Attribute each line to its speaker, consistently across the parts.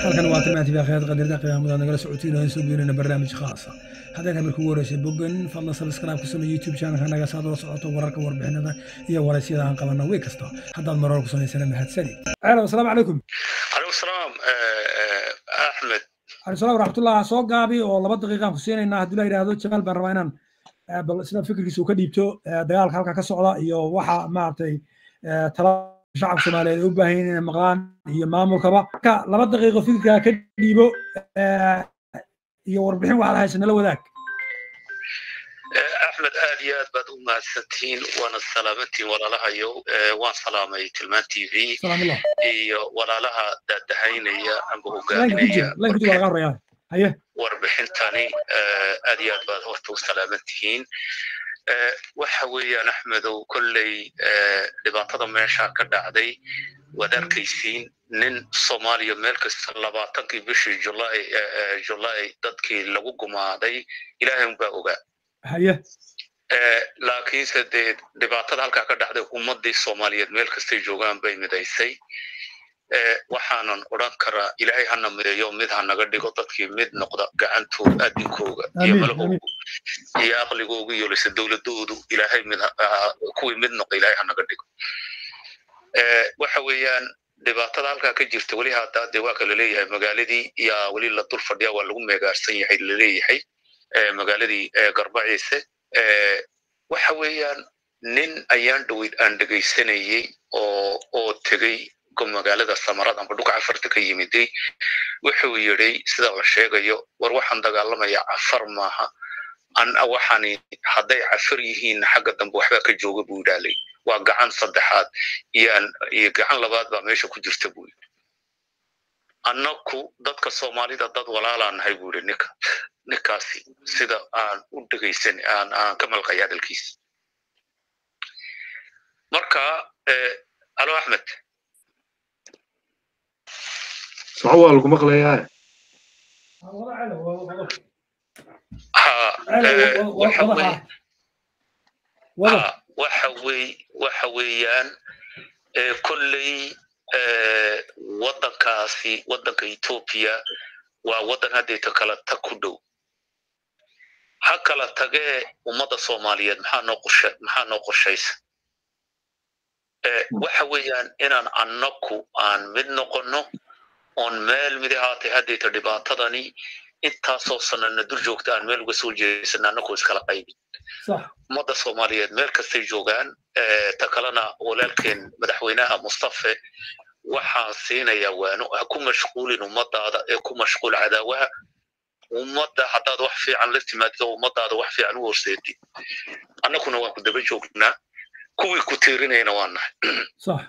Speaker 1: halkan waa tilmaantii baakhiyaad qadarda qiyaamada nagala socotiin oo soo gelinayna barnaamij khaasa haddaan kamir kugu horeysay bogan fadlan subscribe ku samee youtube channelka naga saad la socoto wararka warbixinada iyo waraysyada aan qabano way kasta haddaad marar ku samaysana mahadsani alo asalaamu calaykum
Speaker 2: calaykum salaam axmed
Speaker 1: calaykum salaam waraxmatullah soo gaabi oo laba daqiiqaan ku siinaynaa haddii la yidhaahdo jamaal baan rabaa inaan bal sida fikirkiisa uu ka dhiibto dagaalka halka ka socda iyo waxa maaragtay tala shacabka soomaaliyeed u baahan inay maqlaan iyo maamulkaba marka laba daqiiqo fikirkaa ka dhiibo iyo warbixin waxaad haysa nala wadaag
Speaker 2: axmed aad iyo aad baad u mahadsantihiin waana salaamantiin walaalahayow waan salaamay tilmaan t v
Speaker 1: salaamullah
Speaker 2: iyo walaalaha daadahaynaya amba
Speaker 1: laynka ku jira
Speaker 2: hogaaminaya
Speaker 1: laynka ku jira laga horeeyaa haye
Speaker 2: warbixintani aad iyo aad baad horta u salaaman tihiin waxa weeyaan axmedow kolley dhibaatada meesha ka dhacday waad arkaysiin nin soomaaliya meel kasta labaatankii bishii julay julay dadkii lagu gumaaday ilaahay unbaa ogaa
Speaker 1: haye
Speaker 2: laakiinse dee dhibaatada halkaa ka dhacday ummadii soomaaliyeed meel kastay joogaan bay midaysay waxaanan odran karaa ilaahay hana mideeyo mid ha naga dhigo dadkii mid noqda gacantooda adinkooga iyo
Speaker 1: Amiin,
Speaker 2: malahoogu iyo aqligoogu iyo lise dowladoodu ilaahay mid ha- ha- kuwii mid noqda ilaahay ha naga dhigo waxa weeyaan dhibaatada halkaa ka jirta weli hadda dee waa kala leeyahay magaaladii yaa weli la dul fadhiya waa lagu meegaarsan yahay laleeyahay eh, magaaladii eh, garbaciise Eh, waxa weeyaan nin ayaan dhaweyd aan dhegaysanayey oo oo tegey go- magaalada samarad amba dhulka cafarta ka yimiday wuxuu yidhi sida la sheegayo war waxaan dagaalamayaa cafar maaha an waxani hadday cafar yihiin xagga dambe waxbaa ka jooga buu idhaalay waa gacan saddexaad iyaan iyo gacan labaad baa meesha ku jirta buu yidhi annaku dadka soomaalida dad walaalaan nahay buu yidhi ninka ninkaasi sida aan u dhegaysan aan aan ka malqay hadalkiisa marka eh, alo axmed
Speaker 3: soco waa lagu maqlayaa
Speaker 2: ha eh, waxa weye
Speaker 1: wada
Speaker 2: ha waxa wey waxa weeyaan eh, kolley eh, waddankaasi waddanka etoobiya waa waddan haddayta kala tag ku dhow ha kala tagee ummadda soomaaliyeed maxaa noo qorshe maxaa noo qorshaysa Eh, waxa weeyaan inaan annaku aan mid noqonno oon meel mid ahaatay haddayta dhibaatadani intaasoo sanana dur joogta aan meel uga soo jeesana annakoo iskala qaybin
Speaker 1: sax
Speaker 2: ummadda soomaaliyeed meel kastay joogaan eh, ta kalena walaalkeen madaxweynaha mustafe waxaan siinayaa waano ha ku mashquulin ummadaada ee ku mashquul cadaawaha ummadda haddaad wax fiican la timaadid oo ummadaada wax fiican u horseedid annaguna waan ku daba joognaa kuwii ku tiirinayna waa nahay
Speaker 1: sax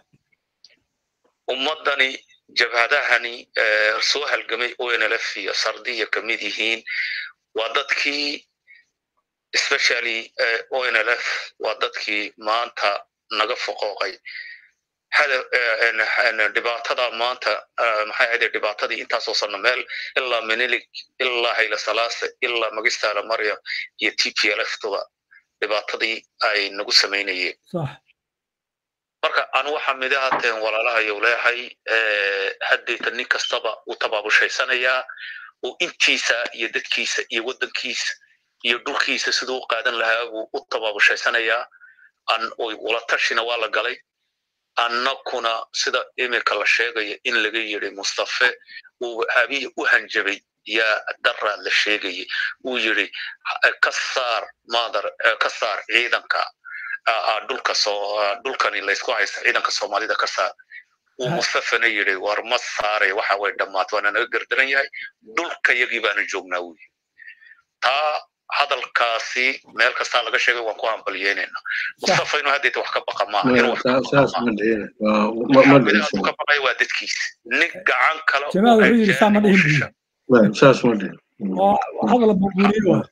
Speaker 2: ummaddani jabhadahani eh, soo halgamay onlf iyo sardiya ka mid yihiin waa dadkii especially eh, onlf waa dadkii maanta naga foqooqay hada eh, en- en- dhibaatada maanta eh, maxay ahayd dhibaatadii intaasoo sano meel ilaa minilig ilaa hayla salaase ilaa magistaala maryam iyo t p l f tuba dhibaatadii ay nagu samaynayeen
Speaker 1: sax
Speaker 2: marka anu waxaa mid ahaateen walaalahayow leeyahay eh, haddayta nin kastaba uu tabaabushaysanaya uu intiisa iyo dadkiisa iyo waddankiisa iyo dhulkiisa siduu u qaadan lahaa buu u tabaabushaysanaya an oy wala tashina waa la galay annakuna sida iminka la sheegaya in laga yidhi mustafe uu habiyi u hanjabay yaa daraa la sheegayay uu yidhi ha- ka saar maadar eh, ka saar ciidanka ah, ah, dhulka soo ah, dhulkani laysku haysta ciidanka soomaalida ka saar uu
Speaker 1: Ha-
Speaker 2: mustafana yidhi war ma saaray waxa way dhammaat waana naga gardaran yahay dhulka yagii baanu joognaa uu yidhi taa hadalkaasi meel kastaa laga sheegay waan ku hambalyeynayna mustafa inuu haddayta wax ka baqa maaha inuu wax ka baqa
Speaker 3: saas
Speaker 2: maaha
Speaker 3: ma dhihina waa- ma- ma
Speaker 2: maxamed
Speaker 3: dhihin
Speaker 2: aadu ka baqay waa dadkiisa nin gacan kale oo
Speaker 1: jamaal wuxuu yidhi saa ma
Speaker 2: ajaanib u
Speaker 1: dhihin
Speaker 2: shisha
Speaker 1: buu
Speaker 3: saas ma dhihin
Speaker 1: waa hadal buurbuuriyey waa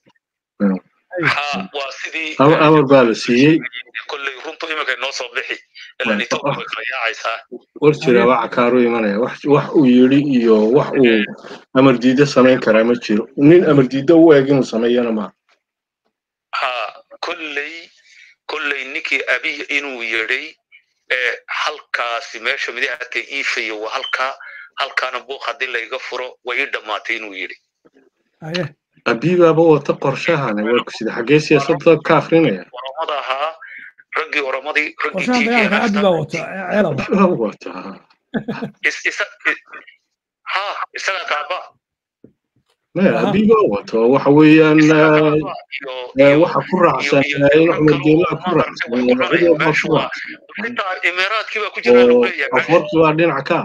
Speaker 2: ha waa sidii
Speaker 3: Amar- amar baa la siiyey
Speaker 2: kolley runtu iminka inoo soo bixi ilan etoobiya way kala yaacaysaa
Speaker 3: war jira waxa kaaru imanaya wax wax uu yidhi iyo wax uu amar diida samayn karaa ma jiro nin amar diida u eg inuu sameeyana maaha
Speaker 2: ha kolley kolley ninkii abiy inuu yidhay ee halkaasi meesha midahatay iifayo waa halkaa halkaana buuq haddii layga furo way ii dhammaatay inuu yidhi
Speaker 1: haye
Speaker 3: abiibaaba wata qorshahane waa ku sida xaggee siyaasadda ka akrinaya
Speaker 2: oromada ahaa raggii oromadii raggii
Speaker 1: qorshaha dagaalka abdi baa wato ceelow
Speaker 3: Waa wataa
Speaker 2: is- isa- i- ha isaga kaaba
Speaker 3: maya
Speaker 1: Aha.
Speaker 3: abiibaa wato waxa weeyaan
Speaker 2: isaga
Speaker 3: eh,
Speaker 2: kaaba iyo
Speaker 3: eh,
Speaker 2: iyo
Speaker 3: waxa ku raacsan
Speaker 2: iyo
Speaker 3: eh,
Speaker 2: iyo
Speaker 3: in axmed geelaa ku
Speaker 2: kaloo
Speaker 3: raacsan
Speaker 2: way
Speaker 3: eh,
Speaker 2: ku
Speaker 3: cid walba
Speaker 2: meeshu
Speaker 3: ku
Speaker 2: waa
Speaker 3: raacsan
Speaker 2: xitaa imaaraadkii baa ku jira lagu
Speaker 3: oo
Speaker 2: leeyahay meesha
Speaker 3: afarti baa dhinac ka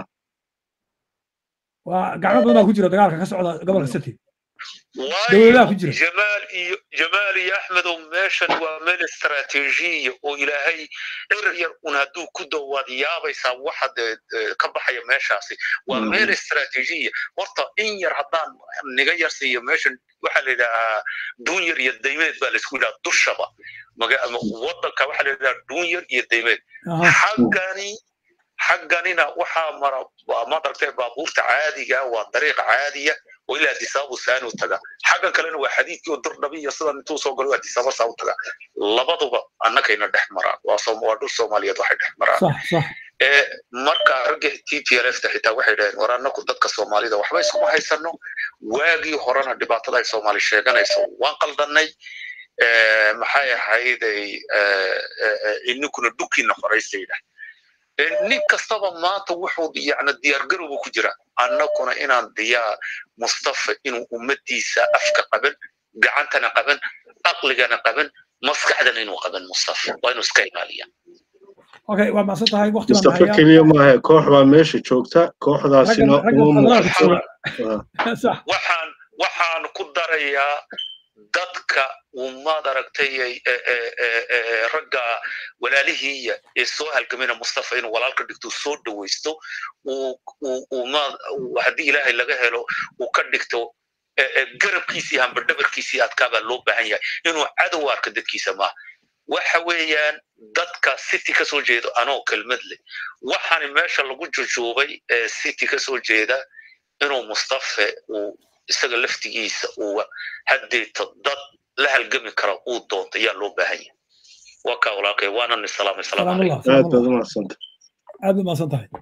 Speaker 1: waa gacmo badan baa ku jira dagaalka ka socda gobolka city
Speaker 2: waayo
Speaker 1: dowladaha ku jira
Speaker 2: jamaal iyo jamaal iyo axmedow meeshan waa meel istaraatiijiya oo ilaahay er yar un hadduu ku dawaad yaabaysaa waxa dee eh, ka baxaya meeshaasi waa
Speaker 3: Mm.
Speaker 2: meel istaraatiijiya horta in yar haddaan niga yar siiyo meeshan waxaa la yidhahaa duunyar iyo daymeed baa laisku yidhaha dushaba maga ama wadanka waxaa la yidhahaa duunyar iyo daymeed
Speaker 1: aha
Speaker 2: xaggani xagganina waxaa mara waa madaragtay baabuurta caadiga waa dariiq caadiya oo ilaa adisaabu saanu taga xaggan kalena waa xadiidkii oo durdhabi iyo sidan intuu soo galo adisaaba saa u taga labaduba annakayna dhex maraan waa Soom- waa dhul soomaaliyeed waxay dhex maraan
Speaker 1: sax sax
Speaker 2: ee marka ragga t p l f ta xitaa waxay dhaheen war annaku dadka soomaalida waxba iskuma haysano waagii horena dhibaatada ay soomaali sheeganayso waan qaldanay ee, maxay ahayday ee, ee, ee, ininkuna dhukiina horaysayda nin kastaba maanta wuxuu yani diyaargarowga ku jira annakuna inaan diyaar mustafa inuu ummadiisa afka qaban gacantana qaban aqligana qaban maskaxdana inuu qaban mustafa waa inuu iska ilaaliya
Speaker 1: okay waa macsan tahay waqti baan
Speaker 3: mustafa
Speaker 1: hayaa
Speaker 3: keliya maaha koox baa meesha joogta kooxdaasina
Speaker 1: ragga ragga
Speaker 3: uma
Speaker 1: federaalka
Speaker 3: muuqato
Speaker 1: jooga sax
Speaker 2: waxaan waxaan ku darayaa dadka ummad aragtay ay- ee- ee- ee- ee ragga walaalihiiya ee soo halgamina mustafa inuu walaalka dhigto soo dhawaysto uu uu- uu ma- uu- haddii ilaahay laga helo uu ka dhigto ee- ee garabkiisii hamba dhabarkiisii adkaa baa loo baahan yahay inuu cadow arka dadkiisa maaha waxa weeyaan dadka city ka soo jeedo anoo kelmad leh waxaani meesha lagu jujuubay ee city ka soo jeeda inuu mustafa uu isaga laftigiisa uu haddeeto dad la halgami kara uu doonto ayaa loo baahan yahay waa kaa walaalkay waana ni salaamay salaamu calaykum
Speaker 1: salaamullah
Speaker 3: aad baad
Speaker 1: salaamullah
Speaker 3: u mahadsanta
Speaker 1: aad baad macsan tahay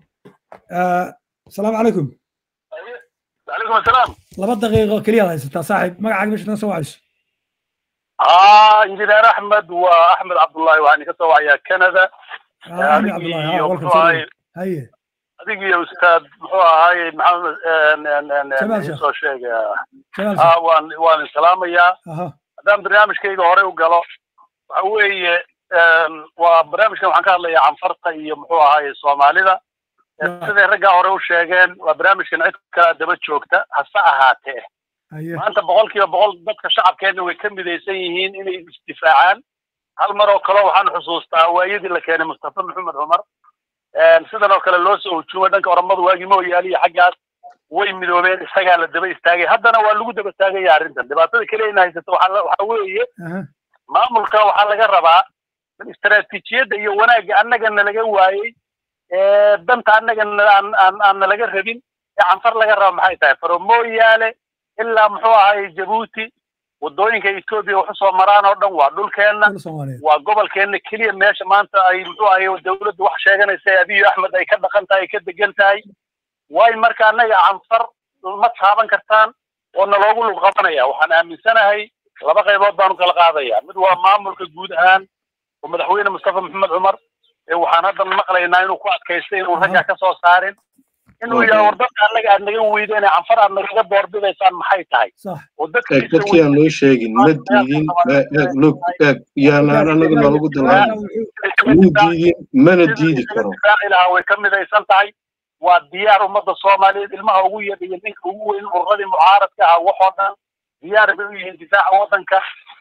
Speaker 1: asalaamu calaykum
Speaker 4: عليكم السلام
Speaker 1: laba daqiiqo keliyaad haysataa saaxiib magacaaga meesha tan soo wacayso
Speaker 4: اه انجينير احمد واحمد عبد الله وعني كسو يا كندا
Speaker 1: Ah, axmed cabdullahi ha welcome soo dhaweey. haye
Speaker 4: adiga iyo ustaad muxuu ahaay maxamed
Speaker 1: Jamaal Sheekh.
Speaker 4: soo sheega
Speaker 1: jamaal
Speaker 4: ah waan waan salaamayaa
Speaker 1: aha
Speaker 4: haddaan barnaamijkayga hore u galo waxa weeye een, waa barnaamijkan waxaan ka hadlayaa canfarta iyo muxuu ahaay soomaalida
Speaker 1: Right.
Speaker 4: siday raggaa hore u sheegeen waa barnaamijkan cid kalaa daba joogta hase ahaatee
Speaker 1: haye
Speaker 4: maanta boqolkiiba boqol dadka shacabkeenna way ka midaysan yihiin inay isdifaacaan hal mar oo kale waxaan xusuustaa waayadii la keenay mustafa maxamed cumar Een, sidan oo kale loo soo hujuumay dhanka oromadu waagii mooyaali iyo xaggaas way midoobeen isagaa la daba istaagay haddana waa lagu daba taagaya arrintan dhibaatada keliya ina haysato waxaa la- waxaa weeye
Speaker 1: aha
Speaker 4: maamulka waxaa laga rabaa in istaraatiijiyadda iyo wanaagga annagana laga waayey ee danta annagana aan aan aan nalaga rabin ee canfar laga raba maxay tahay faromooyaale ilaa muxuu ahaay jabuuti waddooyinka etoobiya wax usoo maraan oo dhan waa dhulkeenna
Speaker 1: dal soomaaliyeed
Speaker 4: waa gobolkeenna keliya meesha maanta ay muxuu ahaay dawladdu wax sheeganaysa abiyo axmed ay ka dhaqan tahay ay ka degan tahay waayo marka annaga canfar ma taaban kartaan oo naloogu lug qabanaya waxaan aaminsanahay laba qaybood baanu kala qaadaya mid waa maamulka guud ahaan oo madaxweyne mustafa maxamed cumar ee waxaan haddan maqlaynaa inuu ku adkaystay inuu raggaa ka soo saarin inuu yahay war dadka annaga aad naga weydo inay canfar aad nagaga doorbidaysaan maxay tahay
Speaker 1: sax
Speaker 4: oo
Speaker 3: eeg
Speaker 4: dadkiisa
Speaker 3: dadkii aan loo sheegin ma diidin ma- eeg lug eeg yaanaan anaga noolagu dalaamin muu diidin mana diidi karo
Speaker 4: difaaci lahaa way ka midaysan tahay waa diyaar ummadda soomaaliyeed ilmaha ugu yar iyo ninka ugu weyn ururadii mucaaradka ahaa waxoo dhan diyaar bay u yihiin difaaca waddanka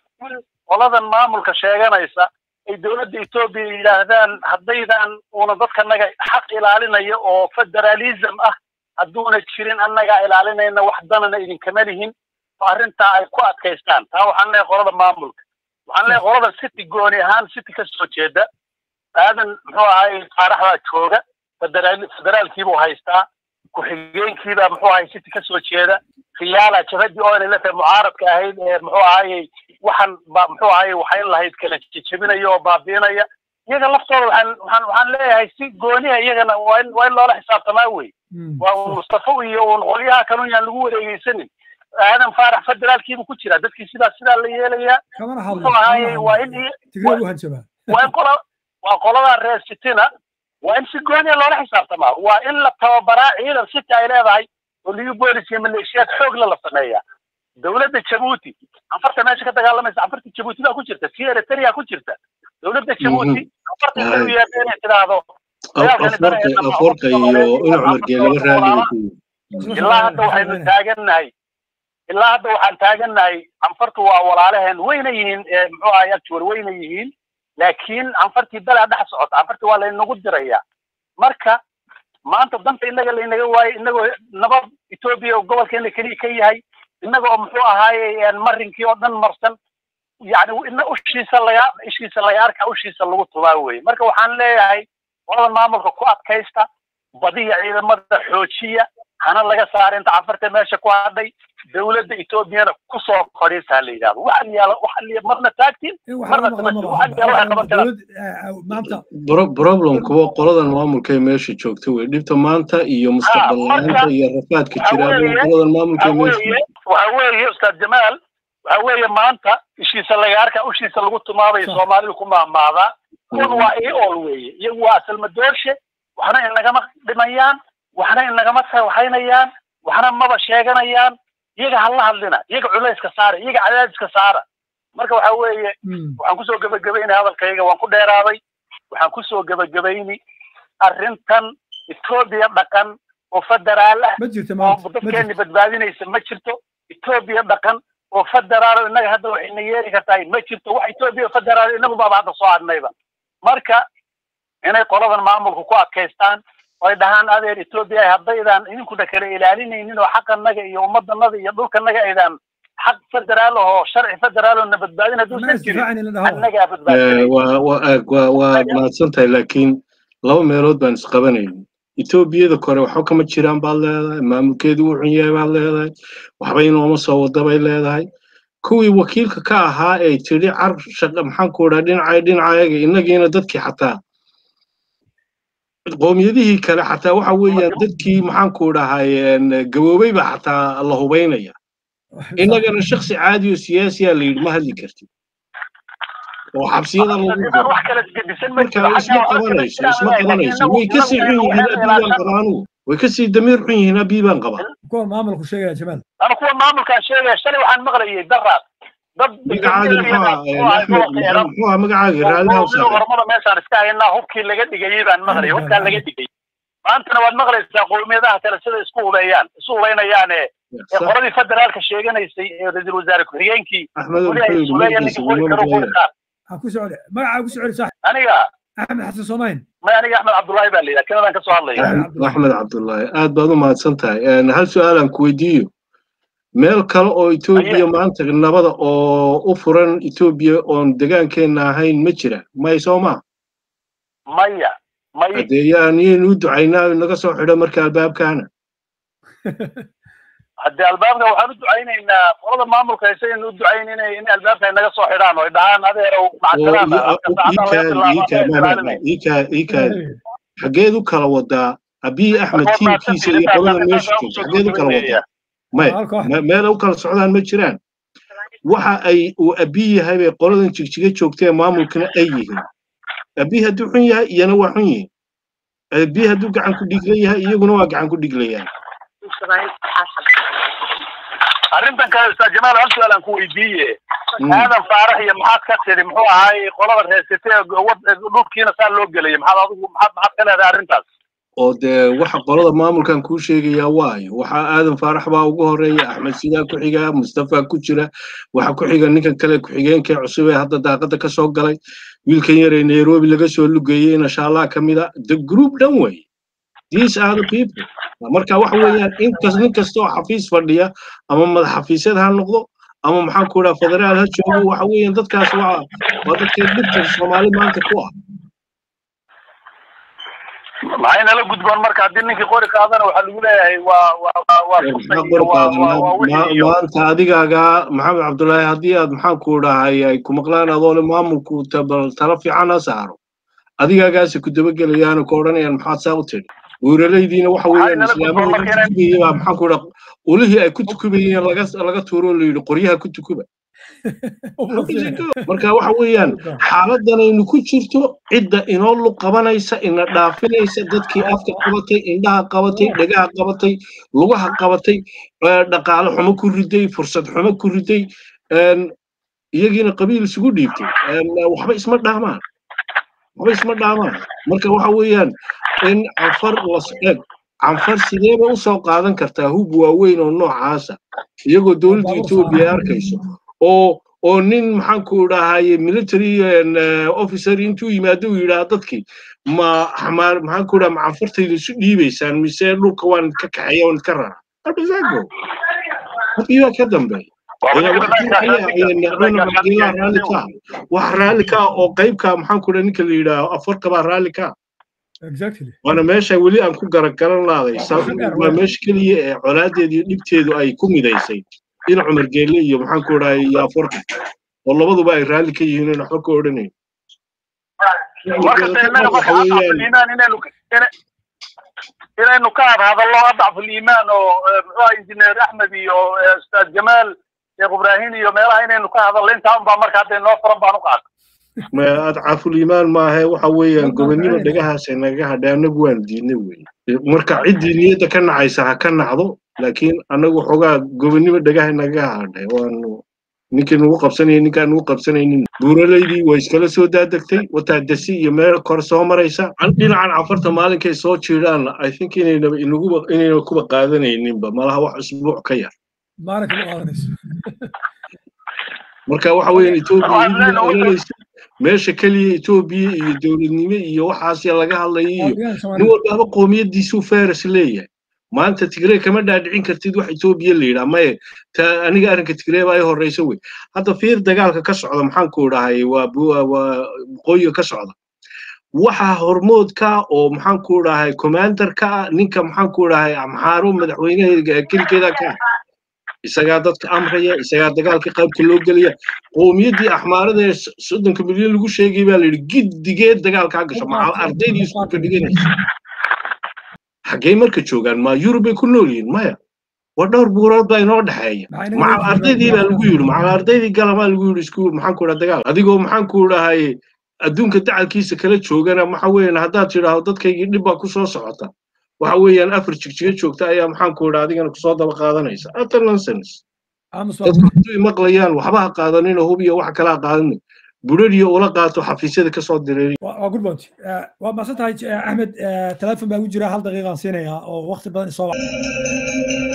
Speaker 4: qoladan maamulka sheeganaysa ay dowladda etoobiya yidhaahdaan haddaydan uuna dadkanaga xaq ilaalinaya oo federalism ah hadduuna jirin annagaa ilaalinayna wax danana idinkama lihin oo arrintaa ay ku adkaystaan taa waxaan leeyahay qolada maamulka waxaan leeyahay qolada city gooni ahaan city ka soo jeeda aadan muxuu ahay qaaraxdaa jooga federaal federaalkiibuu haystaa ku-xigeenkiibaa muxuu ahay city ka soo jeeda khiyaala jabhadii oo inay la tahay mucaaradka ahayd ee muxuu ahayey waxaan ba muxuu ahayey waxayn lahayd kala jejebinaya oo baabiinaya iyaga laftooda waxaan waxaan waxaan leeyahay si gooniha iyagana waa in waa in loola xisaabtamaa wey waa un mustafa iyo un qolyaha kalun yaan lagu wareegeysanin aadan faarax federaalkiibu ku jira dadkii sidaa sidaa la yeelayaa
Speaker 1: kamana
Speaker 4: muxuu ahaaye waa in
Speaker 1: tigray u hanjabaa
Speaker 4: waa in qola waa qolada reer sitina waa in si gooniya loola xisaabtamaa waa in la tababaraa ciidan sita ay leedahay oo liyu boolis iyo maleeshiyaad xoogla la sameeyaa dowladda jabuuti anfarta meesha ka dagaalamaysa anfarta jabuuti baa ku jirta tii eritrea ku jirta dowladda jabuuti anfarta inay u yeedha inay tidhaahdo
Speaker 3: aforka iyo in cumar geelaba raaliga ku
Speaker 4: ilaa hadda waxaynu taagannahay ilaa hadda waxaan taagannahay anfartu waa walaalaheen wayna yihiin muxuu ahay actual wayna yihiin laakiin anfartii dalaa dhex socota anfartii waa laynagu dirayaa marka maanta danta innaga laynaga waayo innagoo nabad etoobiya oo gobolkeena keliya ka yahay innaga oo muxuu ahaaye marinkii oo dhan marsan yani ina ushiisa laga ishiisa laga arka ushiisa lagu tubaa weye marka waxaan leeyahay qoladan maamulka ku adkaysta badiya ciidamada xoojiya hana laga saara inta cafarta meesha ku hadhay dowladda etoobiyana kusoo fadhiisaa la yidhahdo waxa yaala waxa marna taagtiin marna
Speaker 1: maanta
Speaker 3: problem kuwa qoladan maamulka ee meesha joogta wey dhibta maanta iyo mustaqbal la-aanta iyo rafaadka jira qoladan maamulka ee meesha
Speaker 4: waxa weeye ustaad jamaal waxa weeye maanta ishiisa laga arka ushiisa lagu tumaabay soomaalidu ku mahmaadaa kun waa ii ool weeye iyagu waa asalmadoorshe waxna inagama dhimayaan waxna inagama waxaynayaan waxna maba sheeganayaan iyaga hala hadlina iyaga culayska saara iyaga cadaadiska saara marka waxa weeye waxaan kusoo gebagabaynay hadalkayga waan ku dheeraaday waxaan kusoo gebagabayni arrintan etoobiya dhaqan oo federaal ah oo dadkeeni badbaadinaysa ma jirto etoobiya dhaqan oo federaal innaga hadda waxayna yeeli kartahay ma jirto wax etoobiya federaal inagu baaba hadda soo adnayba marka inay qoladan maamulku ku adkaystaan oy dhahaan adeer etoobiya haddaydaan idinkuna kala ilaalinaynin oo xaqanaga iyo ummadanaga iyo dhulkanaga aydaan xaq federaal oo sharci federaal oo na badbaadin hadduusan jirin annagaa
Speaker 3: waa mahadsan tahay laakiin laba meelood baan isqabanayn etoobiyada kore waxba kama jiraan baad leedahay maamulkeedu wuu xun yahay baad leedahay waxba inooma soo wada bay leedahay kuwii wakiilka ka ahaa ee tidhi car shaqa maxaanku idhaa dhinacay dhinacayaga innagiina dadkii xataa qoomiyadihii kale xataa waxa weeyaan dadkii maxaanku dhahay gaboobeyba xataa la hubaynaya innagana shaksi caadi oo siyaasiya la yidhi ma hadli kartid oo xabsiyada lagu galo marka isma qabanayso isma qabanayso way ka sii xun yihiin abiibaan qabaanugu way ka sii damiir xun yihiin abiibaan qabaa
Speaker 1: kuwa maamulku sheegaya jamaal
Speaker 4: ana kuwa maamulkaan sheegaya shalay waxaan maqlayay daraad dad
Speaker 3: magacaaga muxuu ahaa magacaaga raaliha
Speaker 4: hormada meeshaan iska haynaa hubkii laga dhigayay baan maqlayay hubkaa laga dhigay maantana waad maqlaysaa qowmiyadaha kale sida isku hubeeyaan isu hubaynayaane ee qoladii federaalka sheeganaysay ee ra-iisul wasaare ku-xigeenkii
Speaker 1: ku socde magacaa ku socde sax
Speaker 4: aniga
Speaker 1: axmed xasan soomayn
Speaker 4: may aniga axmed cabdullaahi baa la yidhaha kanadaan ka soo hadlaya
Speaker 3: axmed cabdullaahi aad baad u mahadsan tahay hal su-aalaan ku weydiiyo meel kale oo etoobiya maanta nabada oo u furan etoobiya oon degaankeenna ahayn ma jira may soo maa
Speaker 4: maya may
Speaker 3: haddee yaan yaynu u ducaynaa naga soo xidho marka albaabkaana
Speaker 4: haddee albaabka waxaan u ducaynaynaa qolada maamulka haysaynu u ducayn inay in albaabka ay naga soo xidhaan oo ay dhahaan adeerow
Speaker 3: macasalaamaikaadi xaggeed u kala wadaa abiy axmed tiimkiisa iyo qolada meesha joogta xaggeed u kala wadaa maya meel u kala socdaan ma jiraan waxa ay uu abiy yahay bay qoladan jigjiga joogtee maamulkana ay yihiin abiy hadduu xun yahay iyana waa xun yihiin abiy hadduu gacan ku dhigla yahay iyaguna waa gacan ku dhiglayaan
Speaker 4: arrintan kale ustaad jamaal hal su-aal aan ku weydiiye aadan faarax iyo maxaad ka tidhi muxuu ahaay qolada reesatee dhulkiina saa loo gelaya maxaad adigu maxaad maxaad ka leedahay arrintaas
Speaker 3: oo dee waxa qolada maamulkan kuu sheegayaa waayo waxaa aadan faarax baa ugu horeeya axmed sidaa ku xiga mustafa ku jira waxa ku xiga ninkan kale ku-xigeenkee cusub ee hadda daaqada ka soo galay wiilkan yaree nairobi laga soo lugeeyey inashaallah ka mid a the group dhan wey these are the people marka waxa weeyaan inkas nin kasta oo xafiis fadhiya ama madax xafiisyad ha noqdo ama maxaan ku idhaha federaal ha joogo waxa weeyaan dadkaas waa waa dadka dhibta soomaali maanta ku ah
Speaker 4: maxay nala gudboon marka haddii ninkii qori qaadana waxaa lagu leeyahay waa waa waa
Speaker 3: maanta adigaagaa maxamed cabdullaahi haddii aad maxaan ku dhahay ay ku maqlaan adoole maamulku tala fiican ha saaro adigaagaasi ku dabagelayaano ku odhanayaan maxaad saa u tidhi buuralaydiina waxa weeyaan
Speaker 4: nala
Speaker 3: islaamada
Speaker 4: gudboon marka inay-
Speaker 3: tukubayay baa maxaan ku dhaha ulihii ay ku tukubayeen laga laga tuuro oo la yidhi qoryaha ku tukuba marka waxa weeyaan xaaladanaynu ku jirto cidda inoo lug qabanaysa ina dhaafinaysa dadkii afka qabatay indhaha qabatay dhagaha qabatay lugaha qabatay eh, dhaqaale xumo ku riday fursad xumo ku riday een, iyagiina qabiil isugu dhiibtay een, waxba isma dhaamaan waxba isma dhaamaan marka waxa weeyaan in canfar las eg canfar sideeba usoo qaadan kartaa hub waaweyn oo noocaasa iyagoo dowladda
Speaker 1: Baabuur
Speaker 3: etoobiya ay
Speaker 1: saaran.
Speaker 3: arkayso oo oo nin maxaan ku dhahaye military and, eh, officer intuu yimaado uu yidhaha dadkii ma xamaar maxaan ku dhaha ma canfartayda isu dhiibaysaan mise dhulka waan ka kaxeeya waan ka rara abisaago hadii baa ka dambeeya raalli ka wax raalli ka oo qaybka maxaan ku dhaha ninka la yidhaaho afarka baa raalli ka
Speaker 1: exactly
Speaker 3: waana meesha weli aan ku garagaran laaday waa meesha keliya ee colaadeeda iyo dhibteedu ay ku midaysay in cumar geelle iyo maxaan ku dhahay iyo afarka oo labaduba ay raalli ka yihiin in waxba ka odhanayn
Speaker 4: markasta innaga marka adcafuliimaan inaynu ina- inaynu ka hadhadallo adcafuliimaan oo eh, muxuu ahaa injineer axmed iyo eh, ustaad jamaal sheekh ibraahim iyo meelaha inaynu ka hadallo intaa unbaa marka hadda inoo furan baan u qaata
Speaker 3: ma adcaful iimaan maahe waxa weeyaan
Speaker 1: Walba
Speaker 3: gobonnimo
Speaker 1: faa'iida.
Speaker 3: dhagahaasay naga hadhay annagu waan diidnay weye marka ciddii niyadda ka nacaysa ha ka nacdo laakiin annagu xoogaa gobonnimo dhagaha naga hadhay waanu ninkii nagu qabsanaya ninkaan nagu qabsanaynin buuralaydii way iskala soo daadegtay wataa dasi iyo meel kor soo maraysa An- dhinacan cafarta maalinkay soo jiidhaan i think inaynaba inaguba inayna kuba qaadanayninba malaha wax usbuuc ka yar
Speaker 1: maalinka ma qaadanayso
Speaker 3: marka waxa weeyaan etoobiya
Speaker 4: Waxaan
Speaker 3: iyaduna
Speaker 4: leenahay-
Speaker 3: oranaysa meesha keliya etoobiya iyo dowladnimo iyo waxaas laga hadlayo iyo
Speaker 1: Deegaanka
Speaker 3: nin
Speaker 1: Soomaaliya.
Speaker 3: walbaaba qoomiyadiisuu feres leeyahay maanta tigree kama dhaadhicin kartid wax etoobiya la yidhaa maye ta aniga arrinka tigree baa i horreysa wey hadda fiir dagaalka ka socda maxaan ku dhahay waa bu- waa waqooyiga ka socda waxa hormoodka oo maxaan ku dhahay commanderka ah ninka maxaan ku dhahay amxaaro madaxweynaha kelikeeda ka ah isagaa dadka amraya isagaa dagaalka qaybta loo gelaya qowmiyaddii axmaarada ee s- soddonka milyan lagu sheegay baa la yidhi giddigeed dagaalkaa gasho maca ardaydii iskuulka dhiganaysa xaggey marka joogaan ma yurubay ku nool yihiin maya waa dhowr buurood baa inoo dhexeeya
Speaker 1: Maxay naga
Speaker 3: maca
Speaker 1: leeyihiin
Speaker 3: ardaydii baa
Speaker 1: dagaalka?
Speaker 3: lagu yidhi maca ardaydii galamaa lagu yidhi iskuul maxaan ku dhaha dagaal adigoo maxaan ku dhahay adduunka dacalkiisa kala joogana waxa weeyaan haddaad tidhaahdo dadkaygii dhib baa kusoo socota waxa weeyaan afar jigjiga joogta ayaa maxaan ku dhaha adigana kusoo daba qaadanaysa ata nonsense
Speaker 1: Aamus waa
Speaker 3: dadku hadduu maqlayaan waxba ha qaadaninoo hub iyo wax kale ha qaadanin budhadhiyo ula qaato xafiisyada kasoo direeriya
Speaker 1: waa waa good point Eh, waa mahadsan tahay eh, axmed eh, telefoon baa igu jira hal daqiiqaan siinayaa oo waqti badan isoo